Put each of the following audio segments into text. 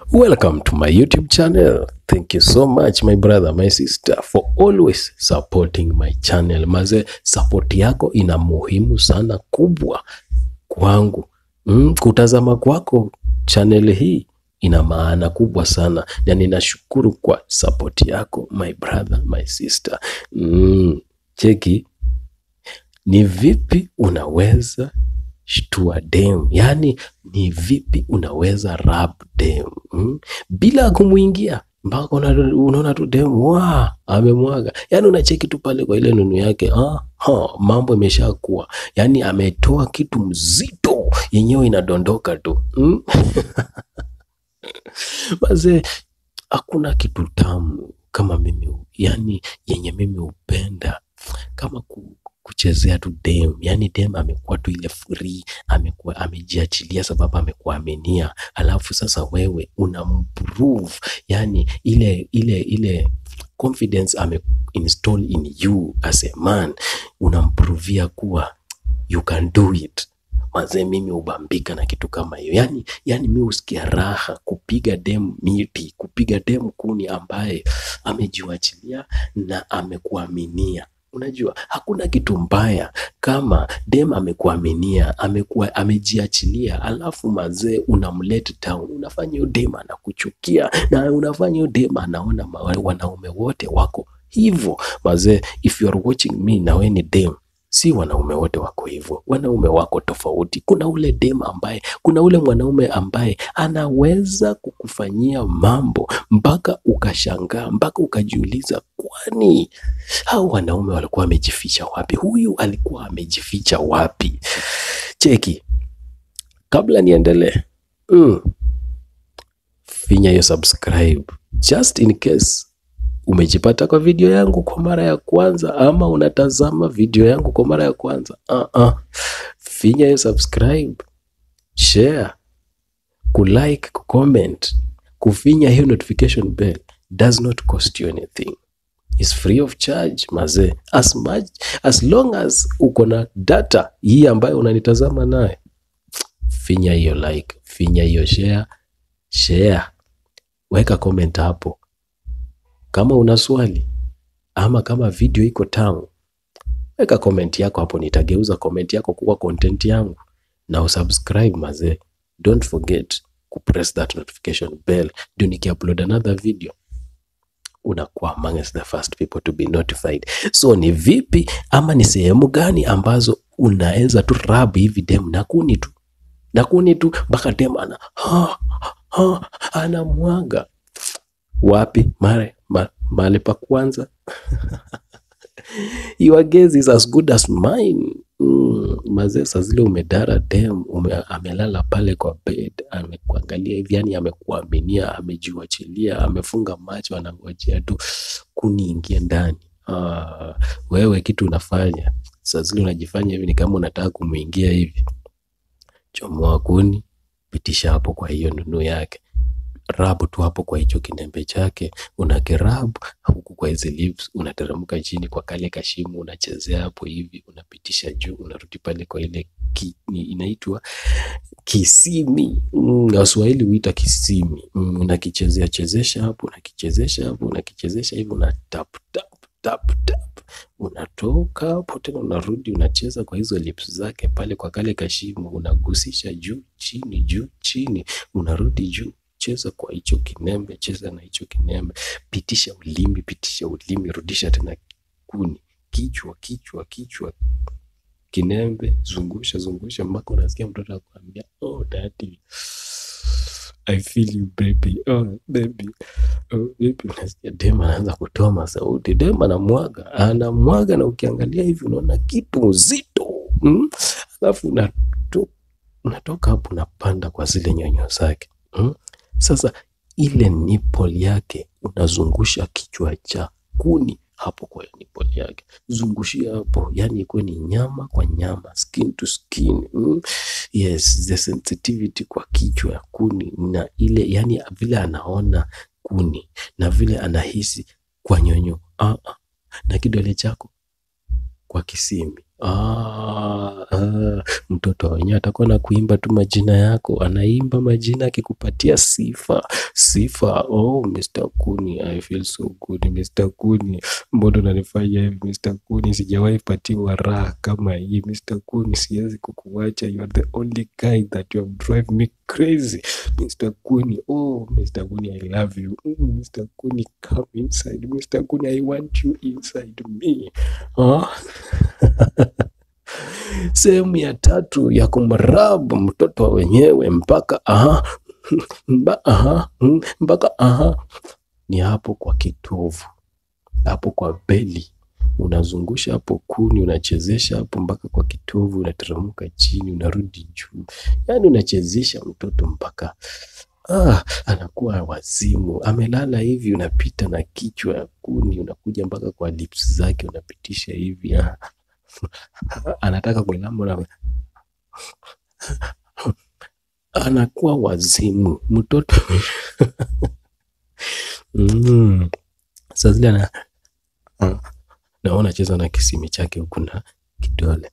Welcome to my YouTube channel. Thank you so much my brother, my sister for always supporting my channel. Maze, support yako ina muhimu sana kubwa kwangu. Mm, kutazama kwako channel hii ina maana kubwa sana na ninashukuru kwa support yako my brother, my sister. Mm, cheki ni vipi unaweza shtua dem, yaani ni vipi unaweza rap dem mm? bila kumwingia mpaka una- unaona tu dem wa amemwaga, yaani unacheki tu pale kwa ile nunu yake ah, ha, mambo imeshakuwa, yaani ametoa kitu mzito yenyewe inadondoka tu mm? Mazee, hakuna kitu tamu kama mimi, yani yenye mimi hupenda kama ku, kuchezea tu dem, yani dem amekuwa tu ile free, amekuwa amejiachilia sababu amekuaminia, alafu sasa wewe unamprove, yani ile ile ile confidence ame install in you as a man, unamprovia kuwa you can do it. Mazee, mimi hubambika na kitu kama hiyo, yani yani mi husikia raha kupiga dem miti, kupiga dem kuni ambaye amejiwachilia na amekuaminia. Unajua hakuna kitu mbaya kama dem amekuaminia, amekuwa amejiachilia, alafu mazee unamlet down, unafanya hiyo dem anakuchukia na unafanya hiyo dem anaona ma- wanaume wote wako hivyo. Mazee, if you are watching me na wewe ni dem si wanaume wote wako hivyo, wanaume wako tofauti. Kuna ule dem ambaye, kuna ule mwanaume ambaye anaweza kukufanyia mambo mpaka ukashangaa, mpaka ukajiuliza, kwani hao wanaume walikuwa wamejificha wapi? Huyu alikuwa amejificha wapi? Cheki, kabla niendelee, mm, finya hiyo subscribe just in case umejipata kwa video yangu kwa mara ya kwanza ama unatazama video yangu kwa mara ya kwanza uh-uh. finya hiyo subscribe share kulike kucomment kufinya hiyo notification bell does not cost you anything is free of charge mazee as much as long as uko na data hii ambayo unanitazama naye finya hiyo like finya hiyo share share weka comment hapo kama una swali ama kama video iko tamu, weka comment yako hapo, nitageuza comment yako kuwa content yangu na usubscribe mazee. Don't forget kupress that notification bell, ndio nikiupload another video unakuwa amongst the first people to be notified. So ni vipi ama ni sehemu gani ambazo unaweza tu rub hivi dem na kuni tu na kuni tu mpaka dem ana ha, ha, anamwaga wapi mare ma, mahali pa kwanza your guess is as good as mine mm, mazee saa zile umedara dem ume, amelala pale kwa bed amekuangalia hivi yani amekuaminia amejiwachilia amefunga macho anangojea tu kuni ingie ndani ah, wewe kitu unafanya saa zile unajifanya hivi ni kama unataka kumwingia hivi chomoa kuni pitisha hapo kwa hiyo nunu yake rabu tu hapo kwa hicho kinembe chake, unakirabu huku kwa hizi lips, unateremka chini kwa kale kashimu, unachezea hapo hivi, unapitisha juu, unarudi pale kwa ile ki, ni- inaitwa kisimi mm, Waswahili huita kisimi mm, unakichezea chezesha hapo, unakichezesha hapo, unakichezesha hivi, una tap tap tap tap, unatoka hapo tena unarudi unacheza kwa hizo lips zake pale kwa kale kashimu, unagusisha juu chini, juu chini, unarudi juu cheza kwa hicho kinembe, cheza na hicho kinembe, pitisha ulimi, pitisha ulimi, rudisha tena kuni, kichwa, kichwa, kichwa, kinembe, zungusha, zungusha mpaka unasikia mtoto akwambia, oh daddy, I feel you baby, oh baby, oh baby. Unasikia dem anaanza kutoa masauti, dem anamwaga, anamwaga, na ukiangalia hivi unaona kitu mzito mm? Alafu unato, unatoka hapo unapanda kwa zile nyonyo zake mm? Sasa ile nipple yake unazungusha kichwa cha kuni hapo kwa nipple yake, zungushia hapo, yani ikuwe ni nyama kwa nyama, skin to skin mm. Yes, the sensitivity kwa kichwa ya kuni na ile yani vile anaona kuni na vile anahisi kwa nyonyo ah, ah. na kidole chako kwa kisimi ah, ah, ah, mtoto wenyewe atakuwa na kuimba tu majina yako, anaimba majina akikupatia sifa sifa. Oh, Mr. Kuni, I feel so good. Mr. Kuni, mbona unanifanya hivi Mr. Kuni? Sijawahi patiwa raha kama hii Mr. Kuni, siwezi kukuacha. You are the only guy that you have drive me crazy Mr. Kuni. Oh, Mr. Kuni, I love you. Mm, Mr. Kuni, come inside. Mr. Kuni, I want you inside me. Ah. Sehemu ya tatu ya kumrabu mtoto wa wenyewe mpaka aha, mba, aha, mm, mpaka aha, ni hapo kwa kitovu, hapo kwa beli unazungusha hapo kuni, unachezesha hapo mpaka kwa kitovu, unateremka chini, unarudi juu, yaani unachezesha mtoto mpaka ah, anakuwa wazimu, amelala hivi, unapita na kichwa ya kuni, unakuja mpaka kwa lips zake, unapitisha hivi ah. anataka kulamba na anakuwa wazimu mtoto mm. Saa zile ana ah, naona cheza na kisimi chake huku na kidole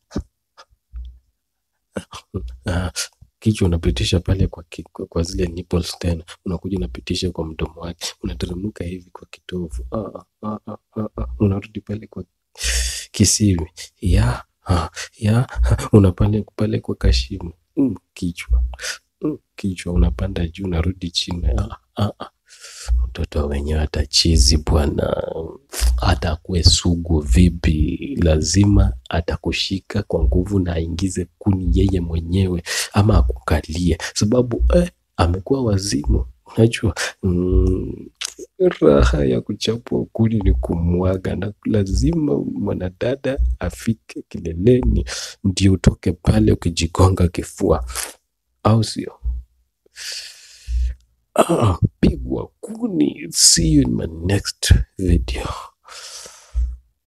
ah, kichwa unapitisha pale kwa, ki, kwa, kwa zile nipples tena unakuja unapitisha kwa mdomo wake, unateremka hivi kwa kitovu ah, ah, ah, ah, ah. unarudi pale kwa kisimi ya ah, ya unapanda pale kwa kashimo mm, kichwa mm, kichwa unapanda juu unarudi chini ah, ah, ah. Mtoto wenyewe atachizi bwana, hata akuwe sugu vipi, lazima atakushika kwa nguvu na aingize kuni yeye mwenyewe ama akukalie, sababu eh, amekuwa wazimu. Unajua mm, raha ya kuchapwa kuni ni kumwaga, na lazima mwanadada afike kileleni ndio utoke pale ukijigonga kifua, au sio? Ah, pigwa kuni. See you in my next video.